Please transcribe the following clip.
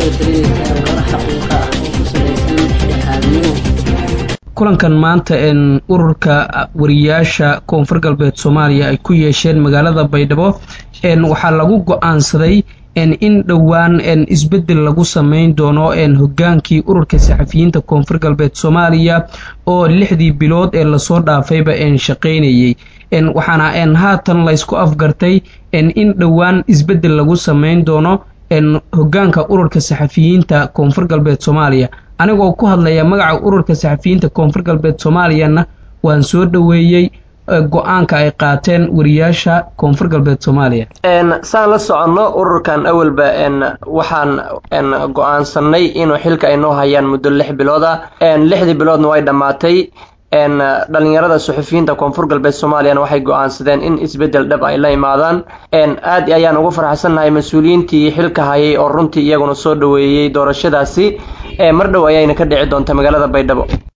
kusoo talinaysaa warar xaqiiqa ah oo ku salaysan dhexdhexaadnimo kulankan maanta ururka wariyaasha koonfur galbeed soomaaliya ay ku yeesheen magaalada baydhabo waxaa lagu go-aansaday in dhowaan isbedel lagu sameyn doono hogaankii ururka saxafiyiinta koonfur galbeed soomaaliya oo lixdii bilood ee lasoo dhaafayba shaqaynayay waxaana haatan laysku afgartay in dhowaan isbedel lagu sameyn doono hogaanka ururka saxafiyiinta koonfur galbeed soomaaliya anigoo ku hadlaya magaca ururka saxafiyiinta koonfur galbeed soomaaliyana waan soo dhoweeyey go-aanka ay qaateen wariyaasha koonfur galbeed soomaaliya saan la soconno ururkan awalba waxaan go-aansanay inuu xilka ay noo hayaan muddo lix bilood ah lixdii biloodna way dhammaatay dhalinyarada suxufiyiinta koonfur galbeed soomaaliyana waxay go-aansadeen in isbedel dhab ay la imaadaan aad ayaan ugu faraxsannahay mas-uuliyiintii xilka hayay oo runtii iyaguna soo dhoweeyey doorashadaasi mar dhow ayayna ka dhici doonta magaalada baydhabo